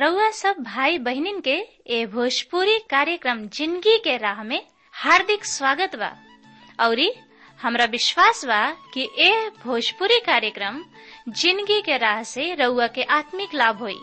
रउआ सब भाई बहिनीन के ए भोजपुरी कार्यक्रम जिंदगी के राह में हार्दिक स्वागत बा औरी हमरा विश्वास बा कि ए भोजपुरी कार्यक्रम जिंदगी के राह से रउआ के आत्मिक लाभ होई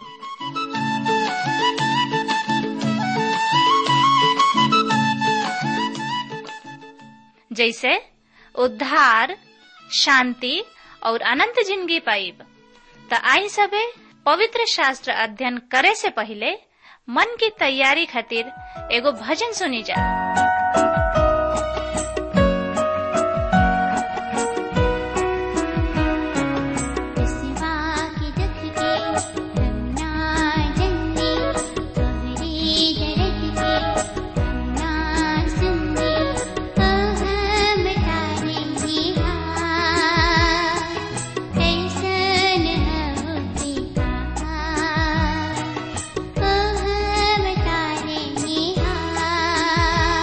जैसे उद्धार शांति और अनंत जिंदगी पाइब त आई सबे पवित्र शास्त्र अध्ययन करे से पहले मन की तैयारी खातिर एगो भजन सुनी जा Oh,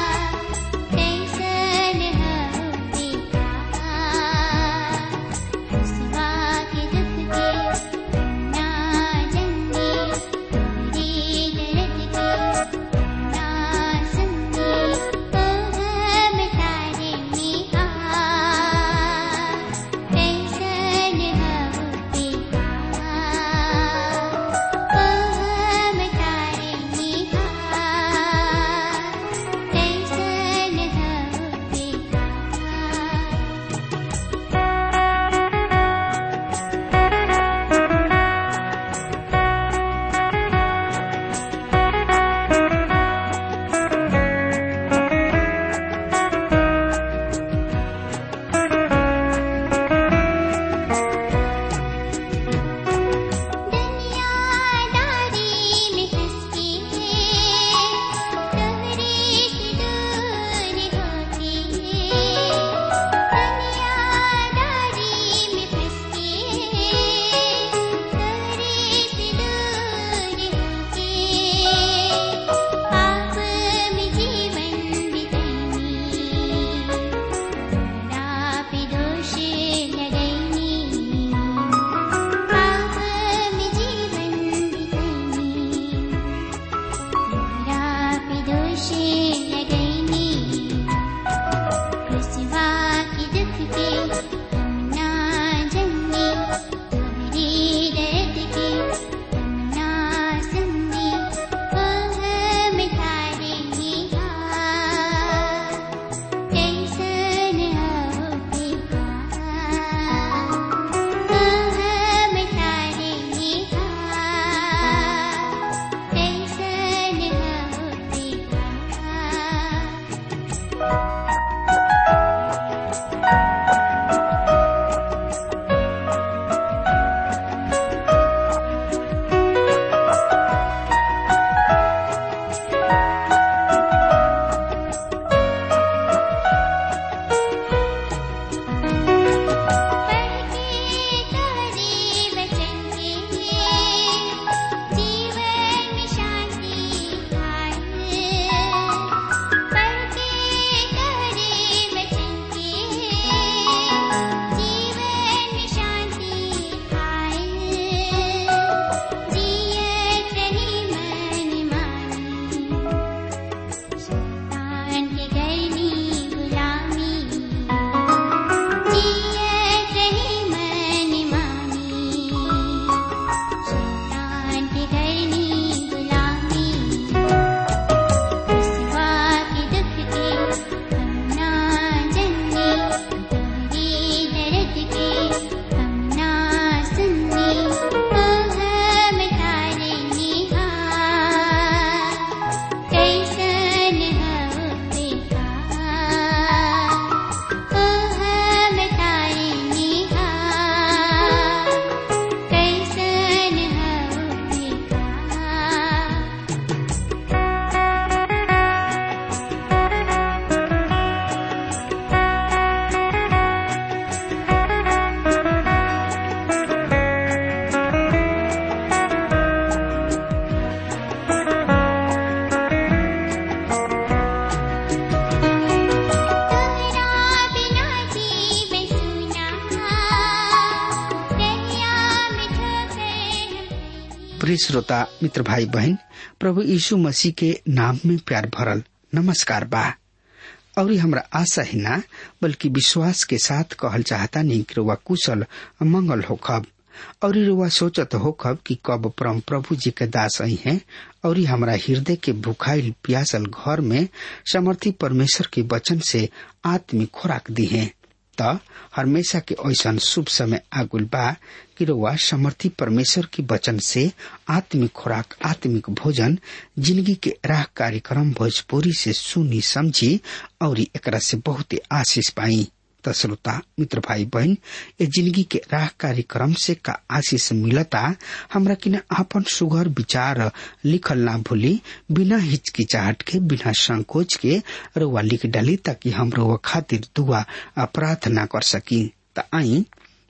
प्रिय श्रोता मित्र भाई बहन प्रभु यीशु मसीह के नाम में प्यार भरल नमस्कार बा और हमरा आशा ही ना बल्कि विश्वास के साथ कहल चाहता नहीं कि रुआ कुशल मंगल होखब और रुआ सोचत होखब कि कब परम प्रभु जी के दास आई हैं और हमरा हृदय के भुखाइल प्यासल घर में समर्थी परमेश्वर के वचन से आत्मिक खुराक दी है त हमेशा के ऐसा शुभ समय आगुल बा कि रउआ समर्थी परमेश्वर के वचन से आत्मिक खुराक आत्मिक भोजन जिंदगी के राह कार्यक्रम भोजपुरी से सुनी समझी और एकरा से बहुत आशीष पाई त श्रोता मित्र भाई बहन ये जिंदगी के राह कार्यक्रम से का आशीष मिलता हमरा किन आपन सुघर विचार लिखल ना भूली बिना हिचकिचाहट के बिना संकोच के रुआ लिख डाली ताकि हम रुआ खातिर दुआ प्रार्थना कर सकी त आई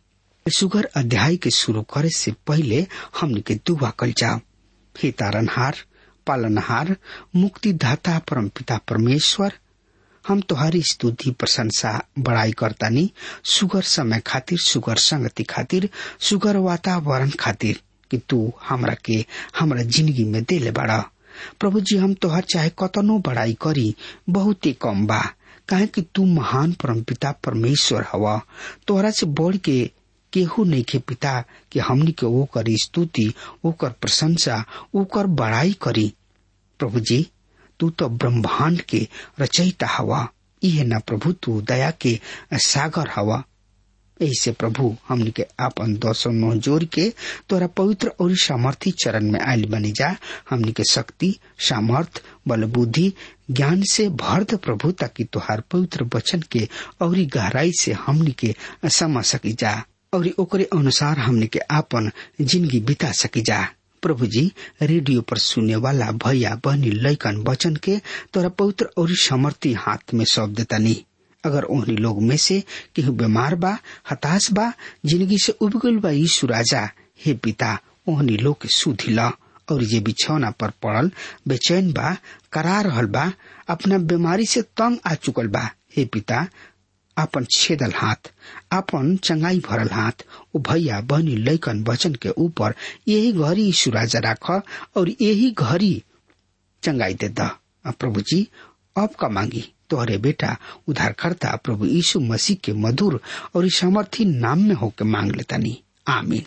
सुगर अध्याय के शुरू करे से पहले हमने के दुआ कल जाओ हे तारनहार पालनहार मुक्तिदाता परम पिता परमेश्वर हम तुम्हारी स्तुति प्रशंसा बड़ाई करतानी सुगर समय खातिर सुगर संगति खातिर सुगर वातावरण खातिर कि तू हमरा के हमरा जिंदगी में देले बड़ा प्रभु जी हम तोहर चाहे कतनो बड़ाई करी बहुत ही कम बा काहे कि तू महान परम पिता परमेश्वर हवा तोहरा से बढ़ के केहू नहीं के पिता कि हमनी के ओकर स्तुति ओकर प्रशंसा ओकर बड़ाई करी प्रभु जी तू तो ब्रह्मांड के रचयिता हवा इहे न प्रभु तू दया के सागर हवा ऐसे प्रभु हमनी के आपन दोषो नो जोर के तोरा पवित्र और सामर्थी चरण में आयल बनी जा हमनी के शक्ति सामर्थ बल बुद्धि ज्ञान से भर द प्रभु ताकि तुहार पवित्र वचन के और गहराई से हमनी के समझ सकी जा और ओकरे अनुसार हमनी के आपन जिंदगी बिता सकी जा प्रभु जी रेडियो पर सुनने वाला भैया बहनी लैकन वचन के तोरा पवित्र और समर्थी हाथ में सौंप देता नहीं अगर ओहनी लोग में से केहू बीमार बा हताश बा जिंदगी से उबगल बा यीशु राजा हे पिता ओहनी लोग के सुधी ला और जे बिछौना पर पड़ल बेचैन बा करा रहल बा अपना बीमारी से तंग आ चुकल बा हे पिता आपन छेदल हाथ आपन चंगाई भरल हाथ ओ भैया बहनी लैकन वचन के ऊपर यही घड़ी यीशु राजा राख और यही घड़ी चंगाई दे द प्रभु जी अब का मांगी तोहरे बेटा उधारकर्ता प्रभु यीशु मसीह के मधुर और सामर्थी नाम में होके मांग लेतानी आमीन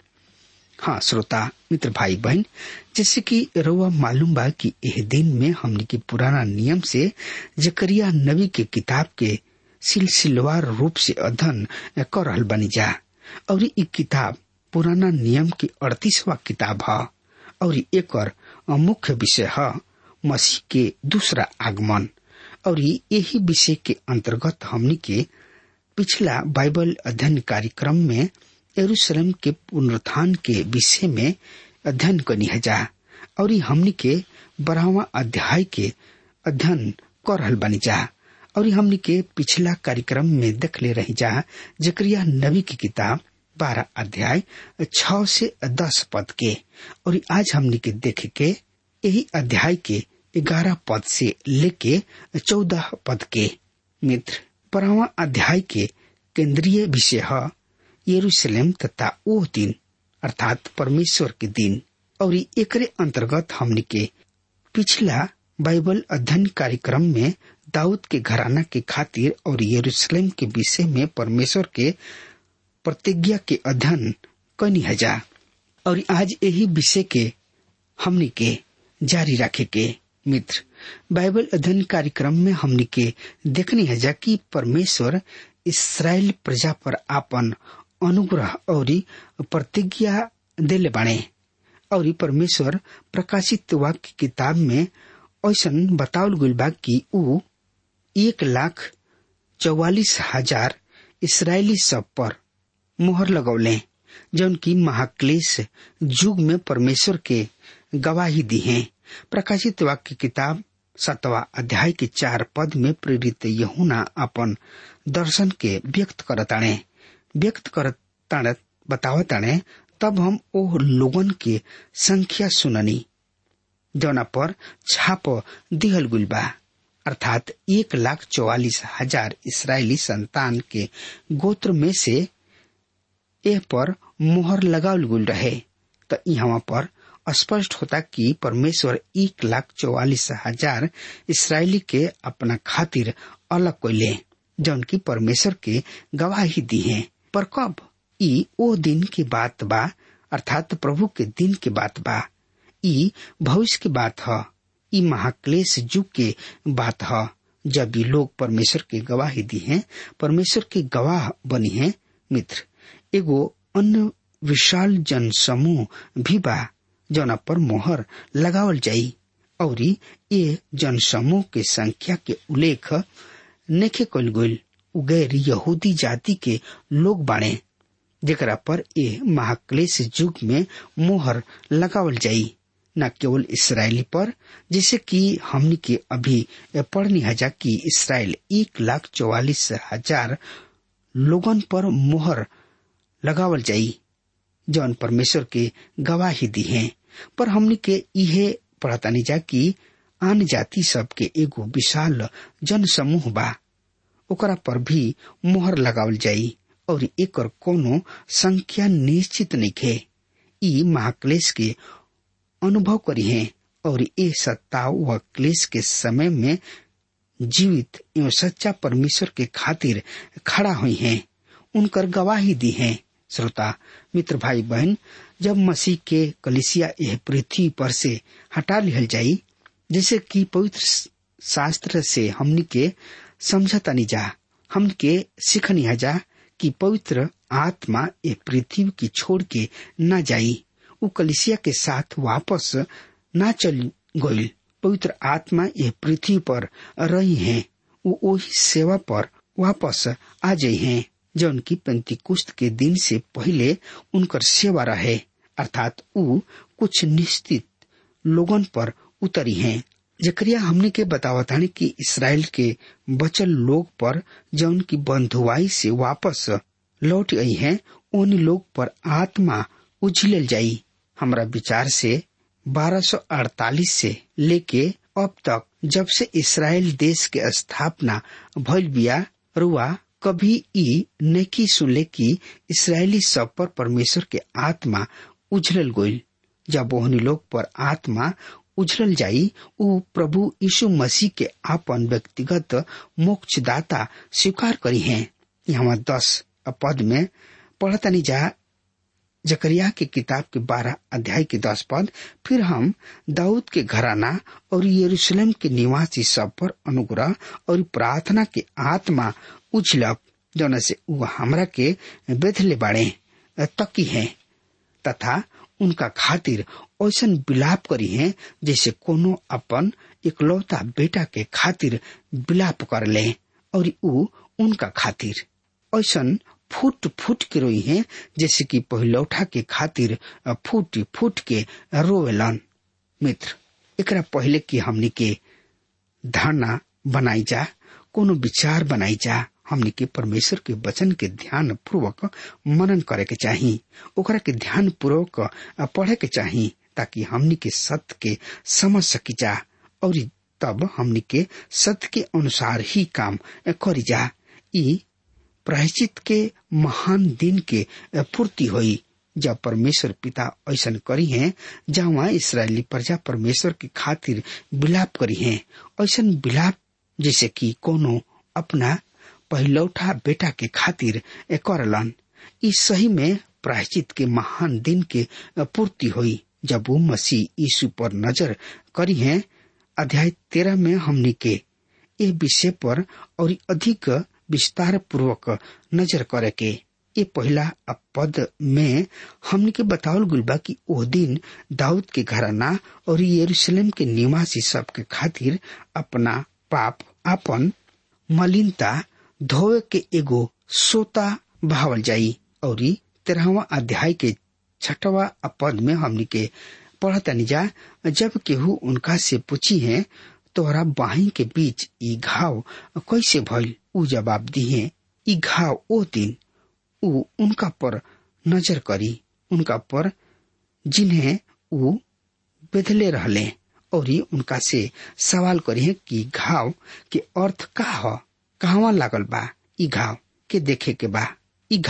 हाँ श्रोता मित्र भाई बहन जैसे कि रउआ मालूम बा कि एह दिन में हमने के पुराना नियम से जकरिया नबी के किताब के सिलसिलवार रूप से अध्ययन कर रहल बनी जा और ई किताब पुराना नियम की अड़तीसवा किताब है और एक मुख्य विषय है मसीह के दूसरा आगमन और यही विषय के अंतर्गत हमनी के पिछला बाइबल अध्ययन कार्यक्रम में यरूशलेम के पुनरुत्थान के विषय में अध्ययन करनी है जा और हमनी के बारहवा अध्याय के अध्ययन कर रहल बनी जा और हमनी के पिछला कार्यक्रम में देख ले रही जा जकरिया नबी की किताब बारह अध्याय छ से दस पद के और आज हमनी के देख के यही अध्याय के ग्यारह पद से लेके चौदह पद के मित्र बारहवा अध्याय के केंद्रीय विषय है यरूशलेम तथा वो दिन अर्थात परमेश्वर के दिन और एकरे अंतर्गत हमनी के पिछला बाइबल अध्ययन कार्यक्रम में दाऊद के घराना के खातिर और यरूशलेम के विषय में परमेश्वर के प्रतिज्ञा के अध्ययन कनी हजा और आज यही विषय के हमनी के जारी रखे के मित्र बाइबल अध्ययन कार्यक्रम में हमनी के देखनी हजा कि परमेश्वर इसराइल प्रजा पर आपन अनुग्रह और प्रतिज्ञा दिले बाणे और परमेश्वर प्रकाशित वाक्य किताब में ऐसा बतावल गईल बा कि ऊ एक लाख चौवालीस हजार इसराइली सब पर मोहर लगौले जौन की महाक्लेश युग में परमेश्वर के गवाही दी है प्रकाशित वाक्य किताब सतवा अध्याय के चार पद में प्रेरित यहुना अपन दर्शन के व्यक्त करताणे व्यक्त करताणे बतावताणे तब हम ओ लोगन के संख्या सुननी जौना पर छाप दिहल गुल बा अर्थात एक लाख चौवालीस हजार इसराइली संतान के गोत्र में से एह पर मोहर लगावल गुल रहे त यहाँ पर स्पष्ट होता कि परमेश्वर एक लाख चौवालीस हजार इसराइली के अपना खातिर अलग कैले जौन की परमेश्वर के गवाही दी है पर कब ई ओ दिन की बात बा अर्थात प्रभु के दिन के बात बा ई भविष्य की बात ह ई महाक्लेश युग के बात ह जब ये लोग परमेश्वर के गवाही दी हैं परमेश्वर के गवाह बनी हैं मित्र एगो अन्य विशाल जन समूह भी बा जौना पर मोहर लगावल जाई और ये जन समूह के संख्या के उल्लेख नेखे कल गईल गैर यहूदी जाति के लोग बाणे जेकरा पर ये महाक्लेश युग में मोहर लगावल जाई न केवल इसराइली पर जैसे कि हमने के अभी पढ़नी हजा कि इसराइल एक लाख चौवालीस हजार लोगन पर मोहर लगावल जाई जौन परमेश्वर के गवाही दी है पर हमने के इहे पढ़तानी जा कि आन जाति सब के एगो विशाल जन समूह बा ओकरा पर भी मोहर लगावल जाई और एकर कोनो संख्या निश्चित नहीं ई महाक्लेश के अनुभव करी है और ये सत्ताव व क्लेश के समय में जीवित एवं सच्चा परमेश्वर के खातिर खड़ा हुई हैं उनकर गवाही दी है श्रोता मित्र भाई बहन जब मसीह के कलिसिया यह पृथ्वी पर से हटा लिहल जाई जैसे कि पवित्र शास्त्र से हमनी के समझता नहीं जा हम के सीखनी जा कि पवित्र आत्मा ये पृथ्वी की छोड़ के न जाई उ कलिसिया के साथ वापस न चल गईल पवित्र आत्मा ये पृथ्वी पर रही हैं वो वही सेवा पर वापस आ जाई हैं जो उनकी पेंतिकुस्त के दिन से पहले उनकर सेवा रहे अर्थात उ कुछ निश्चित लोगन पर उतरी हैं जकरिया हमने के बतावतानी कि इसराइल के बचल लोग पर जो उनकी बंधुआई से वापस लौट आई हैं उन लोग पर आत्मा उछलल जाई हमरा विचार से 1248 से लेके अब तक जब से इसराइल देश के स्थापना भइल बिया रुआ कभी ई नेकी सुनले कि इसराइली सब पर परमेश्वर के आत्मा उछलल गईल जब ओहनी लोग पर आत्मा उछलल जाई उ प्रभु यीशु मसीह के आपन व्यक्तिगत मोक्षदाता स्वीकार करी हैं यहाँ दस पद में पढ़तनी जा जकरिया के किताब के बारह अध्याय के दस पद फिर हम दाऊद के घराना और यरूशलेम के निवासी सब पर अनुग्रह और प्रार्थना के आत्मा उछलक जौन से उ हमरा के बेथले बाड़े तकी है तथा उनका खातिर ऐसा विलाप करी है जैसे कोनो अपन इकलौता बेटा के खातिर विलाप कर ले और उ उनका खातिर ऐसा फूट फूट के रोई है जैसे कि पहिलौठा के खातिर फूट फूट के रोवेलन मित्र एकरा पहले कि हमनी के धारणा बनाई जा कोनो विचार बनाई जा हमनी के परमेश्वर के वचन के ध्यान पूर्वक मनन करे के चाही ओकरा के ध्यान पूर्वक पढ़े के चाही ताकि हमनी के सत्य के समझ सकी जा और तब हमनी के सत्य के अनुसार ही काम करी जा ई प्रायश्चित के महान दिन के पूर्ति हुई जब परमेश्वर पिता ऐसा करी हैं जहाँ इसराइली प्रजा परमेश्वर की खातिर विलाप करी हैं ऐसा विलाप जैसे कि कोनो अपना पहिलौठा बेटा के खातिर करलन इस सही में प्रायश्चित के महान दिन के पूर्ति हुई जब वो मसीह यीशु पर नजर करी हैं अध्याय तेरह में हमने के ये विषय पर और अधिक विस्तार पूर्वक नजर करे के ये पहला पद में हमने के बतावल गुल बा कि ओ दिन दाऊद के घराना और यरूशलेम के निवासी सब के खातिर अपना पाप अपन मलिनता धोवे के एगो सोता बहावल जाई और तेरहवा अध्याय के छठवा पद में हमने के पढ़तनी जा जब केहू उनका से पूछी है तोहरा बाही के बीच ई घाव कैसे भइल उ जवाब दिए ई घाव ओ दिन उ उनका पर नजर करी उनका पर जिन्हें उ बेदले रहले और उनका से सवाल करी कि घाव के अर्थ का ह कहवा लागल बा ई घाव के देखे के बा ई घाव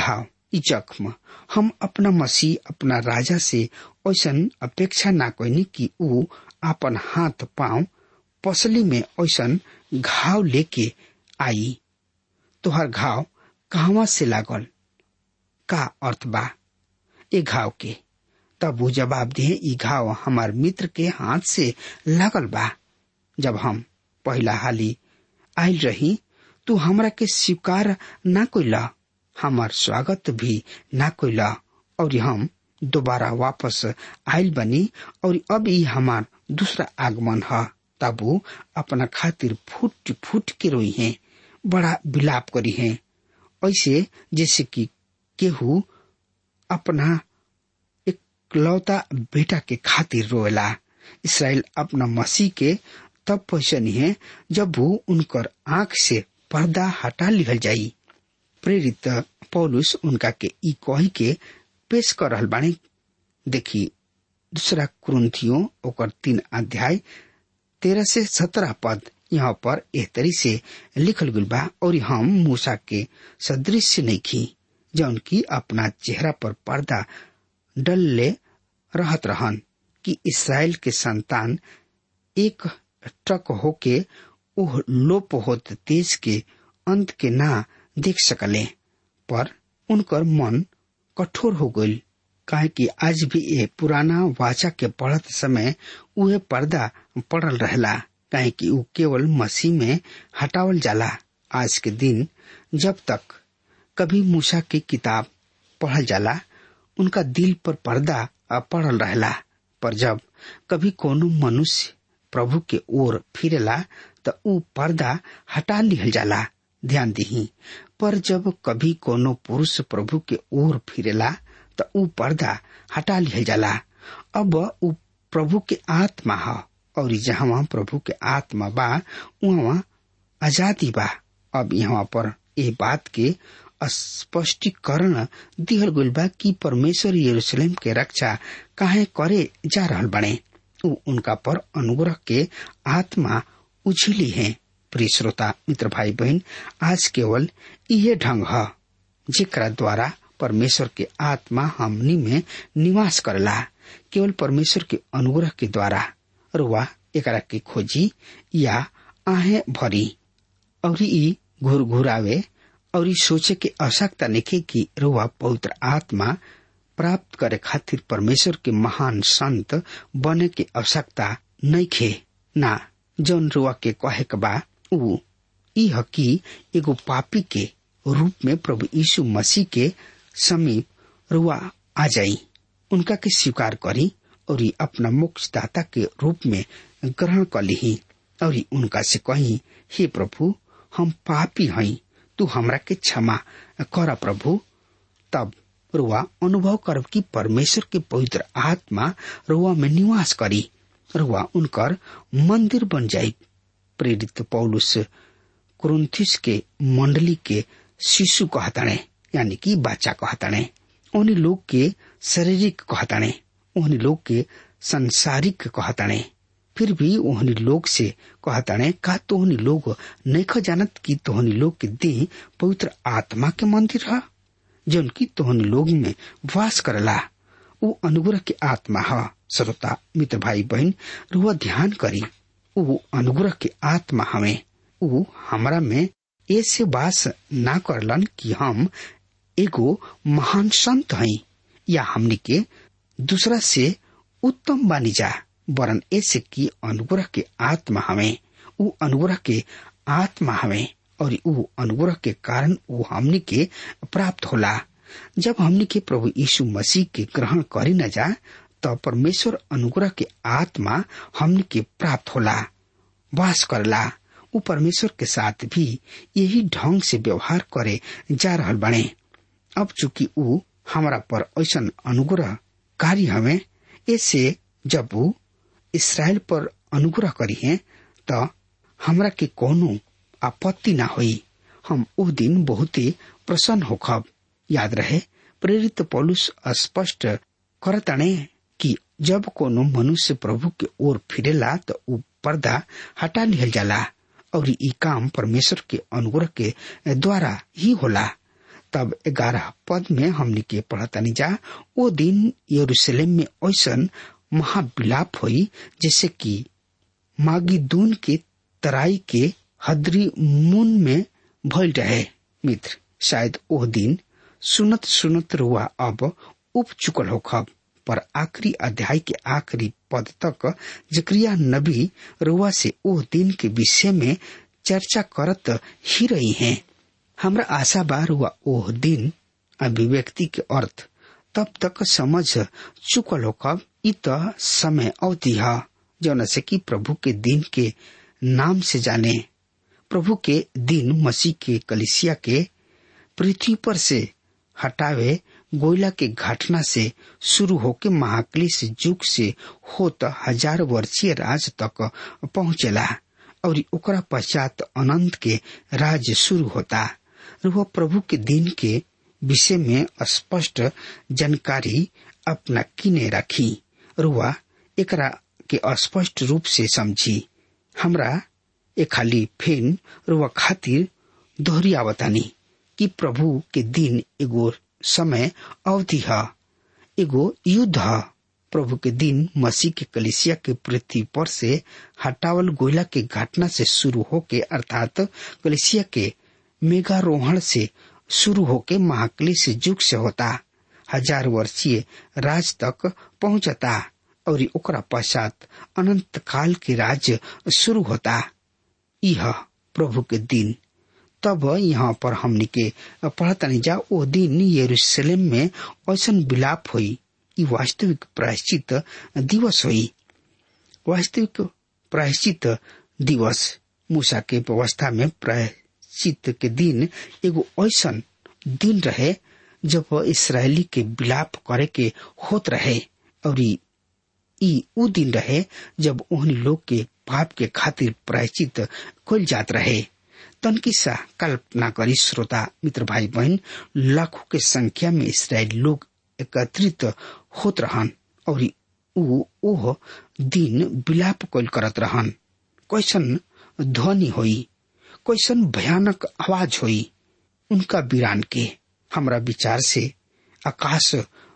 ई जख्म हम अपना मसीह अपना राजा से ऐसन अपेक्षा ना कैनी कि ऊ अपन हाथ पांव पसली में ऐसन घाव लेके आई तोहर घाव कहवा से लागल का अर्थ बा ए घाव के तब वो जवाब दिए ई घाव हमार मित्र के हाथ से लागल बा जब हम पहला हाली आयल रही तू हमरा के स्वीकार ना कोइला हमार स्वागत भी ना कोइला और हम दोबारा वापस आयल बनी और अब ई हमार दूसरा आगमन है तब वो अपना खातिर फूट फूट के रोई है बड़ा विलाप करी है ऐसे जैसे कि केहू अपना इकलौता बेटा के खातिर रोएला इसराइल अपना मसीह के तब पहचानी है जब वो उनकर आंख से पर्दा हटा लिहल जाई प्रेरित पौलुस उनका के ई कही के पेश कर रहल बाणी देखी दूसरा कुरुंथियों ओकर तीन अध्याय तेरह से सत्रह पद यहाँ पर एह तरी से लिखल गल बा और हम मूसा के सदृश नहीं खी जौन की अपना चेहरा पर पर्दा डल ले रहत रहन कि इसराइल के संतान एक टक होके ओह लोप होत तेज के अंत के ना देख सकले पर उनकर मन कठोर हो गई काहे कि आज भी ये पुराना वाचा के पढ़त समय उहे पर्दा पड़ल रहला काहे कि उ केवल मसीह में हटावल जाला आज के दिन जब तक कभी मूसा की किताब पढ़ल जाला उनका दिल पर पर्दा पड़ल रहला पर जब कभी कोनो मनुष्य प्रभु के ओर फिरेला त ऊ पर्दा हटा लिहल जाला ध्यान दही पर जब कभी कोनो पुरुष प्रभु के ओर फिरेला त ऊ पर्दा हटा लिहल जाला अब ऊ प्रभु के आत्मा ह और जहाँ प्रभु के आत्मा बा वहाँ आजादी बा अब यहाँ पर ए बात के स्पष्टीकरण दिहल गइल बा कि परमेश्वर यरूशलेम के रक्षा काहे करे जा रहल बने ऊ उनका पर अनुग्रह के आत्मा उछली है प्रिय श्रोता मित्र भाई बहन आज केवल इहे ढंग है जेकरा द्वारा परमेश्वर के आत्मा हमनी में निवास करला केवल परमेश्वर के अनुग्रह के द्वारा रुआ एकरा के खोजी या आहे भरी और ई घुर घुरावे और सोचे के आवश्यकता निके कि रुआ पवित्र आत्मा प्राप्त करे खातिर परमेश्वर के महान संत बने के आवश्यकता नहीं खे ना जौन रुआ के कहे के बा ऊ ई हकी एगो पापी के रूप में प्रभु यीशु मसीह के समीप रुआ आ जाई उनका के स्वीकार करी और ई अपना मोक्षदाता के रूप में ग्रहण कर ली और उनका से कही हे प्रभु हम पापी हई तू हमरा के क्षमा कर प्रभु तब रुआ अनुभव करब कि परमेश्वर के पवित्र आत्मा रुआ में निवास करी रुआ उनकर मंदिर बन जाई प्रेरित पौलुस कुरुंथिस के मंडली के शिशु कहताणे यानी कि बच्चा कहताणे उन लोग के शारीरिक कहताणे उन लोग के संसारिक कहताणे फिर भी ओहनी लोग से कहताणे का तोहनी लोग नहीं जानत कि तोहनी लोग के देह पवित्र आत्मा के मंदिर है जौन की तोहनी लोग में वास करला उ अनुग्रह के आत्मा है श्रोता मित्र भाई बहन रुआ ध्यान करी उ अनुग्रह के आत्मा हमें उ हमरा में ऐसे वास ना करलन कि हम एगो महान संत हई या हमनी के दूसरा से उत्तम बानी जा वरन ऐसे की अनुग्रह के आत्मा हमें उ अनुग्रह के आत्मा हमें और उ अनुग्रह के कारण उ हमनी के प्राप्त होला जब हमनी के प्रभु यीशु मसीह के ग्रहण करी न जा तो परमेश्वर अनुग्रह के आत्मा हमनी के प्राप्त होला वास करला उ परमेश्वर के साथ भी यही ढंग से व्यवहार करे जा रहल बने अब चूंकि उ हमारा पर ऐसा अनुग्रह कार्य हमें ऐसे जब वो इसराइल पर अनुग्रह करी है तो हमरा के कोनो आपत्ति ना हुई हम उस दिन बहुत ही प्रसन्न होखब याद रहे प्रेरित पौलुस स्पष्ट करतने कि जब कोनो मनुष्य प्रभु के ओर फिरेला तो उ पर्दा हटा लिहल जाला और ई काम परमेश्वर के अनुग्रह के द्वारा ही होला तब ग्यारह पद में हमने के पढ़तनी जा ओ दिन यरूशलेम में ऐसन महाविलाप हुई जैसे कि मागिदून के तराई के हदरी मुन में भइल रहे मित्र शायद ओह दिन सुनत सुनत रुआ अब उप चुकल हो खब पर आखिरी अध्याय के आखिरी पद तक जक्रिया नबी रुआ से ओह दिन के विषय में चर्चा करत ही रही हैं हमरा आशा बा रुआ ओह दिन अभिव्यक्ति के अर्थ तब तक समझ चुकल हो कब इत समय अवधि है जौन से कि प्रभु के दिन के नाम से जाने प्रभु के दिन मसीह के कलिसिया के पृथ्वी पर से हटावे गोयला के घटना से शुरू होके महाक्लिश युग से होत हजार वर्षीय राज तक पहुंचेला और ओकरा पश्चात अनंत के राज शुरू होता वह प्रभु के दिन के विषय में स्पष्ट जानकारी अपना किने रखी रुआ एकरा के स्पष्ट रूप से समझी हमरा ए खाली फेन रुआ खातिर दोहरियावतानी कि प्रभु के दिन एगो समय अवधि है एगो युद्ध है प्रभु के दिन मसीह के कलिसिया के पृथ्वी पर से हटावल गोयला के घटना से शुरू होके अर्थात कलिसिया के मेघारोहण से शुरू होके महाक्लिश युग से होता हजार वर्षीय राज तक पहुंचता और ओकरा पश्चात अनंत काल के राज्य शुरू होता यह प्रभु के दिन तब यहाँ पर हमने के पढ़तनी जा ओ दिन यरूशलेम में ऐसा विलाप हुई ई वास्तविक प्रायश्चित दिवस हुई वास्तविक प्रायश्चित दिवस मूसा के व्यवस्था में प्रायश्चित के दिन एगो ऐसा दिन रहे जब इसराइली के विलाप करे के होत रहे और ई उ दिन रहे जब उन लोग के पाप के खातिर प्रायश्चित कल जात रहे तनकी सा कल्पना करी श्रोता मित्र भाई बहन लाखों के संख्या में इसराइल लोग एकत्रित होत रहन और उ ओह दिन विलाप कल करत रहन कैसन ध्वनि होई कैसन भयानक आवाज होई उनका वीरान के हमरा विचार से आकाश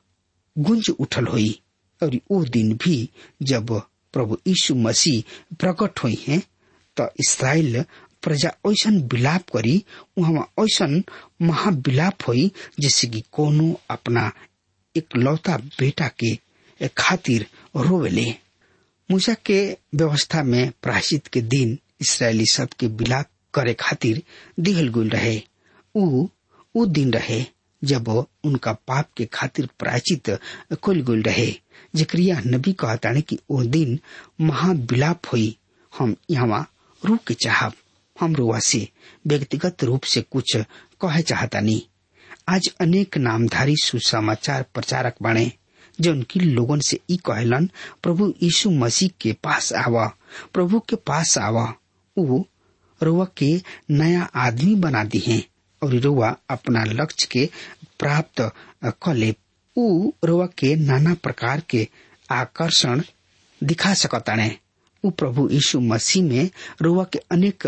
गुंज उठल हुई और वो दिन भी जब प्रभु यीशु मसीह प्रकट हुई हैं तो इसराइल प्रजा ऐसा विलाप करी वहां ऐसा महाविलाप हुई जैसे कि कोनो अपना एक लौता बेटा के खातिर रोवेले मूसा के व्यवस्था में प्रायश्चित के दिन इसराइली सब के विलाप करे खातिर दिहल गुल रहे उ उ दिन रहे जब उनका पाप के खातिर प्रायचित कुल गुल रहे जक्रिया नबी कहताने कि ओ दिन महाविलाप हुई हम यहाँ रूप के चाहब हम रुआ से व्यक्तिगत रूप से कुछ कहे चाहता नहीं आज अनेक नामधारी सुसमाचार प्रचारक बने जो उनकी लोगन से ई कहलन प्रभु यीशु मसीह के पास आवा प्रभु के पास आवा वो रुआ के नया आदमी बना दी है और रुआ अपना लक्ष्य के प्राप्त कर ले उ रुआ के नाना प्रकार के आकर्षण दिखा सकताने उ प्रभु यीशु मसीह में रुआ के अनेक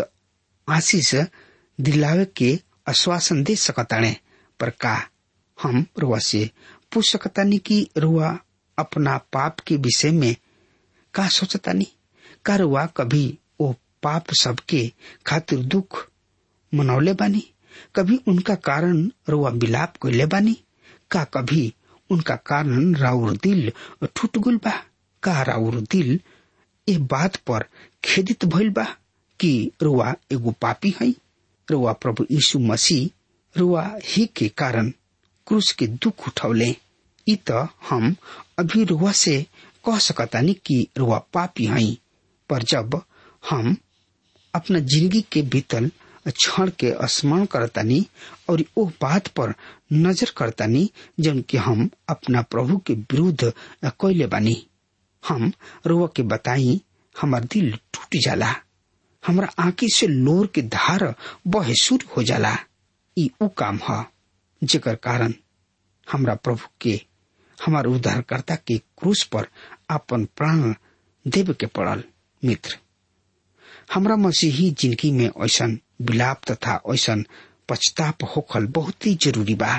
आशीष दिलावे के आश्वासन दे सकताने पर का हम रुआ से पूछ सकतानी कि रुआ अपना पाप के विषय में का सोचतानी का रुआ कभी वो पाप सबके खातिर दुख मनौले बानी कभी उनका कारण रुआ विलाप कैले बानी का कभी उनका कारण राउर दिल टूट गुल बा का राउर दिल ए बात पर खेदित भइल बा कि रुआ एगो पापी है रुआ प्रभु यीशु मसीह रुआ ही के कारण क्रूस के दुख उठौले इ त हम अभी रुआ से कह सकतानी कि रुआ पापी है पर जब हम अपना जिंदगी के बीतल क्षण के स्मरण करतानी और ओ बात पर नजर करतानी जन कि हम अपना प्रभु के विरुद्ध कैले बानी हम रुआ के बताई हमार दिल टूट जाला हमरा आंखी से लोर के धार बहे शुरू हो जाला ई उ काम ह जेकर कारण हमरा प्रभु के हमार उद्धारकर्ता के क्रूस पर अपन प्राण देव के पड़ल मित्र हमरा मसीही जिंदगी में ऐसा विलाप तथा ऐसा पछताप होखल बहुत ही जरूरी बा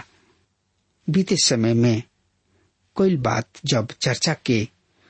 बीते समय में कोई बात जब चर्चा के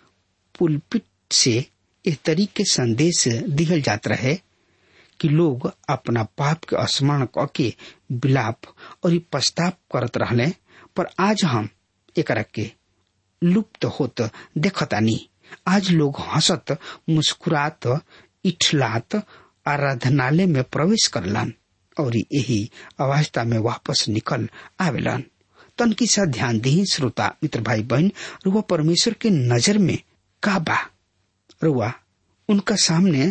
पुलपिट से इस तरीके संदेश दिहल जात रहे कि लोग अपना पाप के स्मरण के विलाप और पश्चाताप करत रहले पर आज हम एक के लुप्त होत देखतानी आज लोग हंसत मुस्कुरात इठलात आराधनालय में प्रवेश करलन और यही अवस्था में वापस निकल आवेलन तनकी सा ध्यान दी श्रोता मित्र भाई बहन रुआ परमेश्वर के नजर में का बा रुआ उनका सामने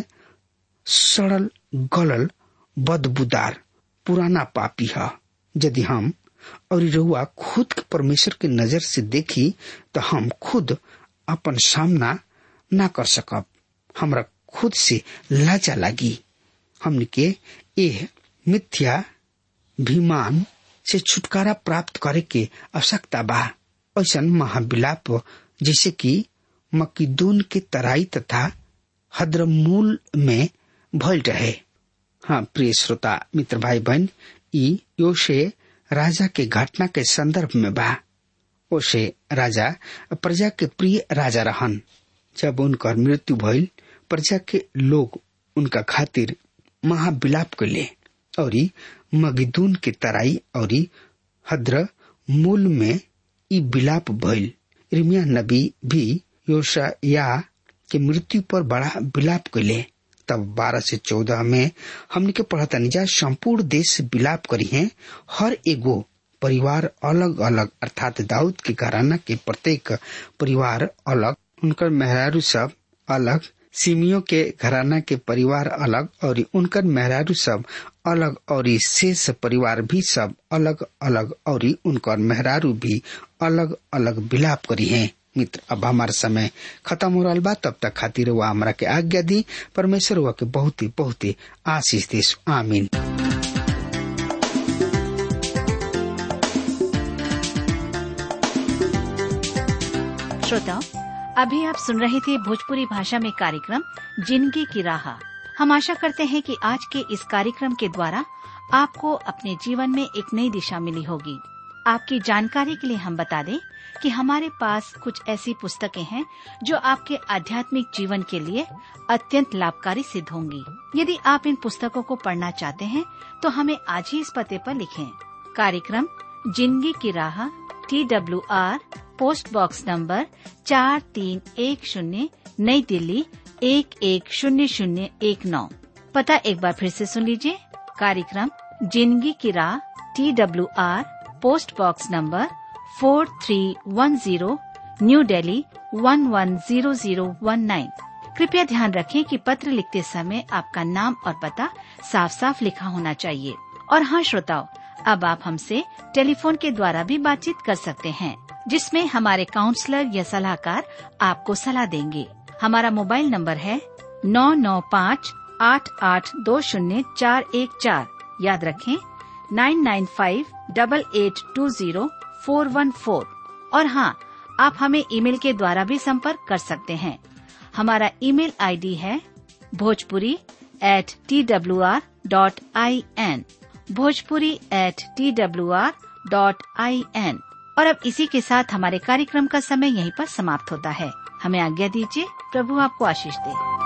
सड़ल गलल बदबूदार पुराना पापी है यदि हम और रहुआ खुद के परमेश्वर के नजर से देखी तो हम खुद अपन सामना ना कर सकब हमरा खुद से लाजा लगी हमने के ए मिथ्या विमान से छुटकारा प्राप्त करे के आवश्यकता बा ऐसा महाविलाप जैसे कि मकीदून के तराई तथा हद्रमूल में भल रहे हाँ प्रिय श्रोता मित्र भाई बहन ई योशे राजा के घटना के संदर्भ में बा ओशे राजा प्रजा के प्रिय राजा रहन जब उनकर मृत्यु भइल प्रजा के लोग उनका खातिर महाविलाप कैले और मगिदून के तराई और हद्र मूल में ई विलाप भइल रिमिया नबी भी योशा या के मृत्यु पर बड़ा विलाप कैले तब बारह से चौदह में हमने के पढ़ता निजा संपूर्ण देश विलाप करी है हर एगो परिवार अलग अलग अर्थात दाऊद के घराना के प्रत्येक परिवार अलग उनकर मेहरारू सब अलग सिमियों के घराना के परिवार अलग और उनकर मेहरारू सब अलग और शेष परिवार भी सब अलग अलग और उनकर मेहरारू भी अलग अलग विलाप करी है मित्र अब हमारा समय खत्म हो रहा बा तब तक खातिर वह हमारा के आज्ञा दी परमेश्वर वह के बहुत ही बहुत ही आशीष दे आमीन श्रोताओं अभी आप सुन रहे थे भोजपुरी भाषा में कार्यक्रम जिंदगी की राह हम आशा करते हैं कि आज के इस कार्यक्रम के द्वारा आपको अपने जीवन में एक नई दिशा मिली होगी आपकी जानकारी के लिए हम बता दें कि हमारे पास कुछ ऐसी पुस्तकें हैं जो आपके आध्यात्मिक जीवन के लिए अत्यंत लाभकारी सिद्ध होंगी यदि आप इन पुस्तकों को पढ़ना चाहते हैं तो हमें आज ही इस पते पर लिखें कार्यक्रम जिंदगी की राह T W R post box number चार तीन एक शून्य नई दिल्ली एक एक शून्य शून्य एक नौ पता एक बार फिर से सुन लीजिए कार्यक्रम जिंदगी की राह T W R post box number four three one zero new Delhi one one zero zero one nine कृपया ध्यान रखें कि पत्र लिखते समय आपका नाम और पता साफ साफ लिखा होना चाहिए और हाँ श्रोताओं अब आप हमसे टेलीफोन के द्वारा भी बातचीत कर सकते हैं जिसमें हमारे काउंसलर या सलाहकार आपको सलाह देंगे हमारा मोबाइल नंबर है नौ नौ पाँच आठ आठ दो शून्य चार एक चार याद रखें nine nine five double eight two zero four one four और हाँ आप हमें ईमेल के द्वारा भी संपर्क कर सकते हैं हमारा ईमेल आईडी है Bhojpuri at T W R dot I N Bhojpuri at T W R dot I N और अब इसी के साथ हमारे कार्यक्रम का समय यहीं पर समाप्त होता है हमें आज्ञा दीजिए प्रभु आपको आशीष दे